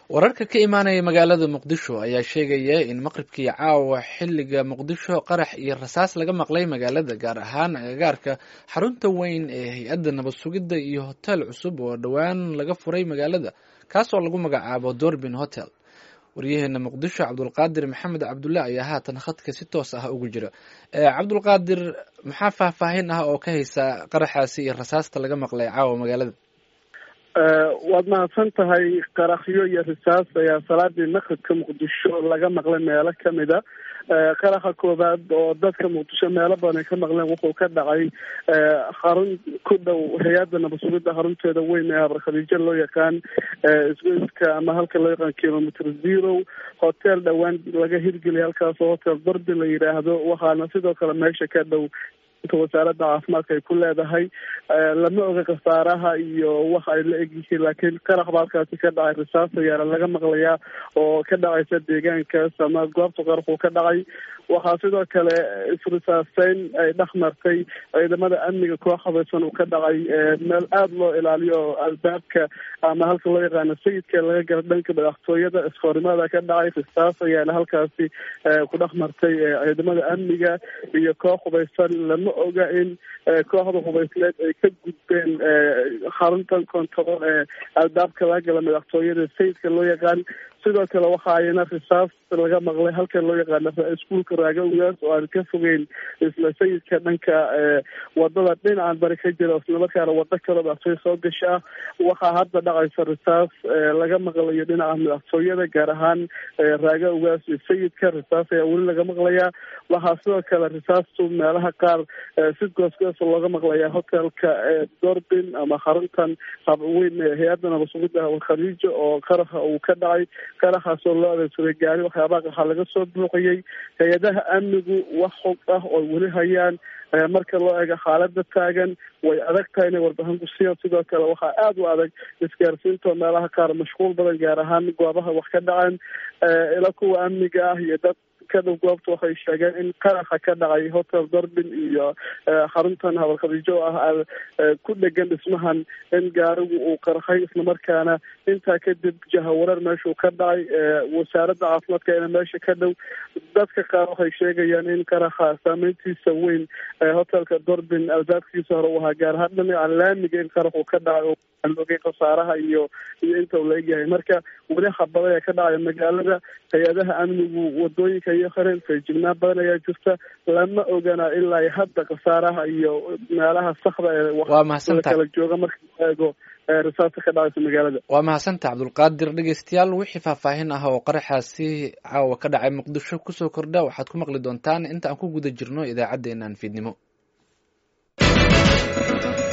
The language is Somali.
wararka ka imaanaya magaalada muqdisho ayaa sheegaya in maqribkii caawa xiliga muqdisho qarax iyo rasaas laga maqlay magaalada gaar ahaan agagaarka xarunta weyn ee hay-adda nabad sugidda iyo hotel cusub oo dhowaan laga furay magaalada kaasoo lagu magacaabo dorbin hotel waryaheena muqdisho cabdulqaadir maxamed cabdulle ayaa haatan khadka si toos ah ugu jira cabdulqaadir maxaa faahfaahin ah oo ka haysa qaraxaasi iyo rasaasta laga maqlay caawa magaalada waad mahadsan tahay qarakhyo iyo risaas ayaa salaadii maqribka muqdisho laga maqlay meelo kamida qaraxa koowaad oo dadka muqdisho meelo badan ay ka maqleen wuxuu ka dhacay xarun ku dhow hay-adda nabad sugidda xarunteeda weyn ee habar khadiijo loo yaqaan isgoyska ama halka loo yaqaan kilometer zero hotel dhowaan laga hirgeliyay halkaasoo hotel darbi la yidhaahdo waxaana sidoo kale meesha ka dhow wasaaradda caafimaadka ay ku leedahay lama oga khasaaraha iyo waxa ay la egyihiin laakiin qarax ba halkaasi ka dhacay risaas ayaana laga maqlayaa oo ka dhacaysa deegaankaas ama goobta qaraxuu ka dhacay waxaa sidoo kale isrisaaseyn ay dhex martay ciidamada amniga koox habaysan uu ka dhacay meel aada loo ilaaliyo oo albaabka ama halka loo yaqaano sayidka laga gala dhanka madaxtooyada iskoornimada ka dhacay risaas ayaana halkaasi ku dhex martay ciidamada amniga iyo koox hubaysan lama oga in kooxda hubaysneed ay ka gudbeen xaruntan control ee albaabka laga gala madaxtooyada sayidka loo yaqaan sidoo kale waxa ayna risaas laga maqlay halka loo yaqaano iskuolka raagawgaas oo aan ka fogeyn isla sayidka dhanka wadada dhinacan bari ka jira islamarkaana wado kaloo madaxtooya soo gasha ah waxaa hadda dhacaysa risaas laga maqlayo dhinaca madaxtooyada gaar ahaan raagawgaas iyo sayidka risaas ayaa weli laga maqlayaa waxaa sidoo kale risaastu meelaha qaar si goosgoos looga maqlayaa hotelka dorbin ama xaruntan weyn hay-adda nabad sugidda khadiijo oo qaraxa uu ka dhacay qaraxaasoo loo adeegsaday gaari waxyaabaha waxaa laga soo buuxiyey hay-adaha amnigu wax xog ah oo weli hayaan marka loo eego xaalada taagan way adag tahay inay warbixin ku siiyaan sidoo kale waxaa aada u adag isgaarsiinta meelaha qaar mashquul badan gaar ahaan goobaha wax ka dhacaan ila kuwa amniga ah iyo dad kadhow goobta waxay sheegeen in qaraxa ka dhacay hotel dorbin iyo xaruntan habar khadiijo ah ku dhegan dhismahan in gaarigu uu qarxay islamarkaana intaa kadib jahawareer meeshuu ka dhacay wasaaradda caafimaadka ina meesha ka dhow dadka qaar waxay sheegayaan in qaraxa saameyntiisa weyn hotelka dorbin albaabkiisa hore u ahaa gaar ahaan dhinaca laamiga in qaraxuu ka dhacay oo aan ogay khasaaraha iyo iyo inta uu la egyahay marka weli habada ayaa ka dhacaya magaalada hay-adaha amnigu wadooyinka iyo kharen feejignaan badan ayaa jirta lama ogana ilaa hadda khasaaraha iyo meelaha sakda ee waa mahadsantahay kala jooga marka la eego risaasta ka dhacaysa magaalada waa mahadsantaha cabdulqaadir dhegeystayaal wixii faahfaahin ah oo qaraxaasi caawa ka dhacay muqdisho kusoo kordha waxaad ku maqli doontaan inta aan ku guda jirno idaacaddeenan fiidnimo